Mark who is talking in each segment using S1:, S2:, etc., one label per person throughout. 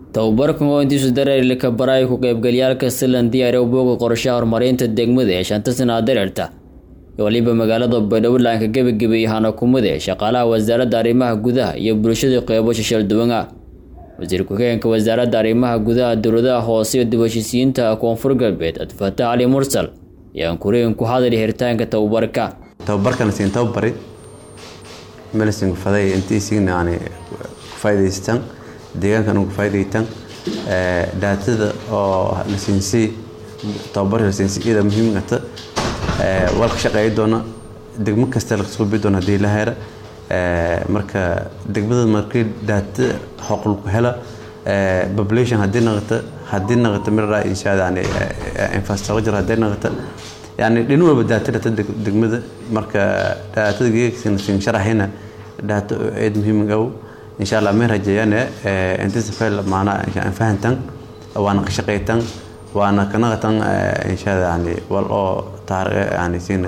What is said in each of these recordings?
S1: tababarkan oo intiisu dareerli ka baray ku qaybgalyaalka silan diyaariya booga qorshaha horumarinta degmada ee shanta sanaa dareerta iyo waliba magaalada baydhowlaanka gebagabay hana kumade shaqaalaha wasaaradda arrimaha gudaha iyo bulshada qeybo shishal-duwan ah wasiir ku-xigeenka wasaaradda arrimaha gudaha dowladaha hoose iyo dib heshiisiyiinta koonfur galbeed abdifataax cali mursal ayaan kureen ku hadlay hiritaanka tababarka
S2: tababarkana siin tababari melisin faday intiisiina yani ku faa'idaystaan deegaankana ku faa'idaystaan daatada oo la siinsii tababarka la siinsii iyada muhiimata walka shaqeeyi doona degmo kasta la suubi doona haddii la hera marka degmada markii daata xoql ku hela population haddii naqata haddii naqata mira insha yani infrastructure haddii naqata yani dhin walba daata dhata degmada marka daatada geegsin sin sharaxina daata eed muhiim gaw insha allah meen rajeeyane intisa fayl maana insha fahantan waana ka shaqeytan waana ka naqatan insha yani wal oo taariikh yani sin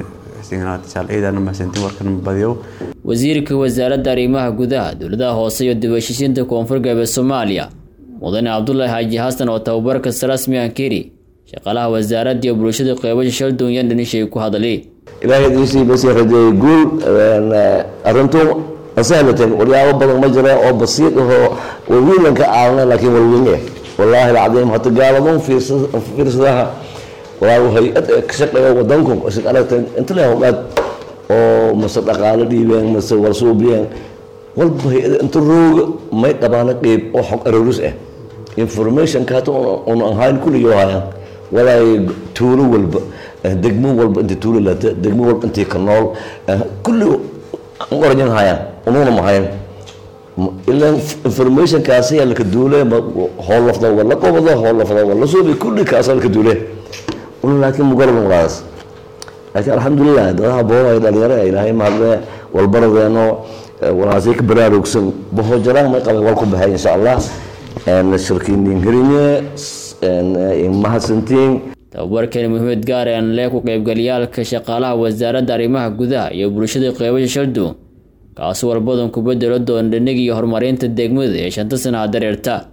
S1: wasiirka wasaaradda arrimaha gudaha dowladaha hoose iyo dib heshiisiinta koonfur galbeed soomaaliya mudane cabdulaahi xaaji xasan oo tababarkas rasmi aan keri shaqaalaha wasaaradda iyo bulshada qeybasha shalduunyan dhanishay ku hadlay
S3: ilaahay diisii basi rajeeyay guul arrintu asahlatan waryaabo badan ma jira oo basiid ahoo walwiilan ka caawina laakiin walweyne wallaahi alcadiim hata gaaladuun fiirsadaha walaa hay-ad ka shaqeeya wadanku aragta inta leh howdhaad oo mase dhaqaalo dhiibeen mase warsuubiyeen walba hay-ad inta rooga may dhabaana qeyb oo xog aroris ah informationka hata una ahayn kulligii hayaan walaay tuulo walba degmo walba intii tuulo lata degmo walba intii ka nool kulli oranyan hayaan ununa mahayn ilan informationkaasi yaa laka duule hool lafda wala qobado hool lafda wala suubi kulli kaasa laka duule laakiin mugarab walaas laakiin alxamdulilah dadaha boohay dhalinyaro ilaahay mahadle walbaradeeno walaasay ka baraarugsan boho jaraan may qabay wal ku baxay insha allah shirkiinin herinye mahadsantiin
S1: tababarkani muhiimad gaar aan lee ku qaybgalyaalka shaqaalaha wasaaradda arrimaha gudaha iyo bulshada qeybasha shalduun kaasi walbadan ku bedelo doona dhanigi iyo horumarinta degmada ee shanta sanaha dareerta